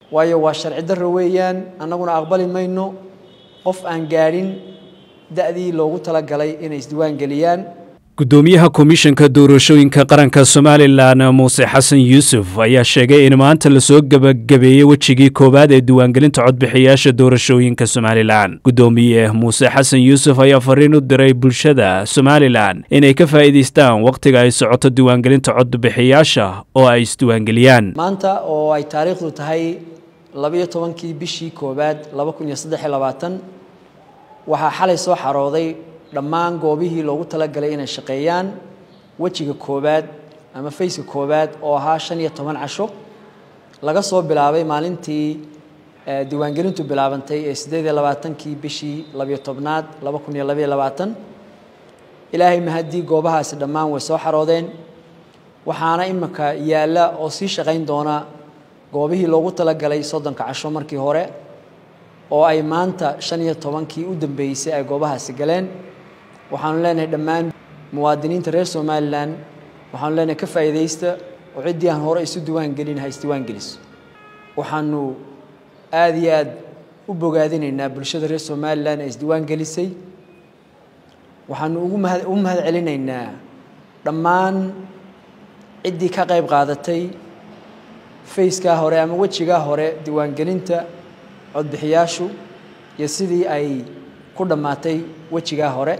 waayo waa sharci darro weeyaan annaguna aqbali mayno qof aan gaadhin da'dii loogu talagalay inay isdiiwaan geliyaan gudoomiyaha komishanka doorashooyinka qaranka somalilan muuse xasan yuusuf ayaa sheegay in maanta lasoo gebagabeeyey wejigii koowaad ee diiwaangelinta codbixiyaasha doorashooyinka somalilan gudoomiye muuse xasan yuusuf ayaa fariin u diray bulshada somalilan inay ka faa'iidaystaan wakhtiga ay socoto diiwaangelinta codbixiyaasha oo ay isdiiwaangeliyaan maanta oo ay taariikhdu tahay labayo tobankii bishii koowaad laba kun iyo saddex iyo labaatan waxaa xalay soo xarooday dhammaan goobihii loogu talagalay inay shaqeeyaan wejiga koowaad ama fayska koowaad oo ahaa shan iyo toban casho laga soo bilaabay maalintii diiwaangelintu bilaabantay ee siddeed iyo labaatankii bishii labiyo tobnaad laba kun iyo labayo labaatan ilaahay mahaddii goobahaasi dhammaan way soo xaroodeen waxaana iminka yaalla oo sii shaqayn doona goobihii loogu talagalay soddonka casho markii hore oo ay maanta shan iyo tobankii u dambeysay ay goobahaasi galeen waxaanu leenahay dhammaan muwaadiniinta reer somalilan waxaanu leenahay ka faa'iidaysta oo ciddii aan hore isu diiwaan gelin ha isdiiwaan geliso waxaanu aada iyo aada u bogaadinaynaa bulshada reer somalilan ee isdiiwaan gelisay waxaanu ugu mahad u mahad celinaynaa dhammaan ciddii ka qayb qaadatay fayskaa hore ama wejigaa hore diiwaangelinta codbixiyaashu iyo sidii ay ku dhammaatay wejigaa hore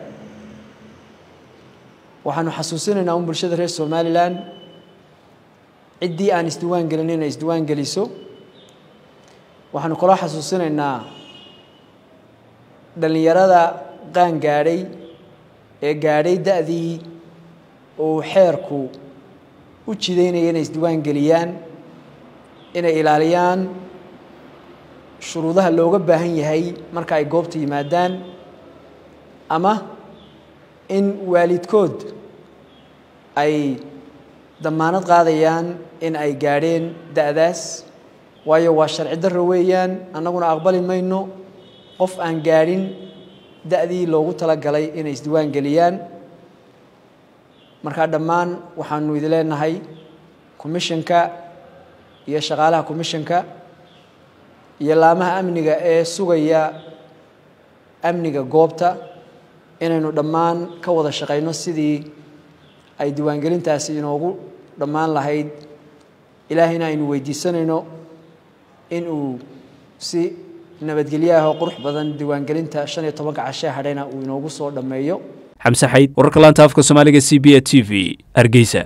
waxaanu xasuusinaynaa un bulshada reer somalilan ciddii aan isdiiwaan gelin inay isdiiwaan geliso waxaanu kaloo xasuusinaynaa dhallinyarada qaan gaadhay ee gaadhay da'dii uu xeerku u jidaynaya inay isdiiwaan geliyaan inay ilaaliyaan shuruudaha looga baahan yahay marka ay goobta yimaadaan ama in waalidkood ay damaanad qaadayaan in ay gaadheen da'daas waayo waa sharci darro weeyaan annaguna aqbali mayno qof aan gaadhin da'dii loogu talagalay inay isdiiwaan geliyaan markaa dhammaan waxaanu idin leenahay commishanka iyo shaqaalaha commishanka iyo laamaha amniga ee sugaya amniga goobta inaynu dhammaan ka wada shaqayno sidii ay diiwaangelintaasi inoogu dhammaan lahayd ilaahayna aynu weydiisanayno inuu si nabadgelyo ah oo qurux badan diiwaangelinta shan iyo tobanka cashee hadhayna uu inoogu soo dhammeeyo xamse xayd wararka laanta afka soomaaliga c b a t v hargeysa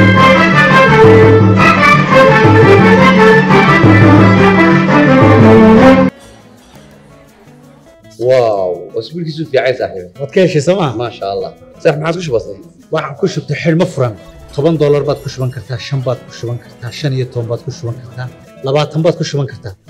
واو اسبوع كيسو في عايز صاحبي waad ka heshay sooma ما شاء الله صح ما عاد كش بسيط waxaan ku shubtay xidhmo furan toban doolar baad ku shuban kartaa shan baad ku shuban kartaa shan iyo toban baad ku shuban kartaa labaatan baad ku shuban kartaa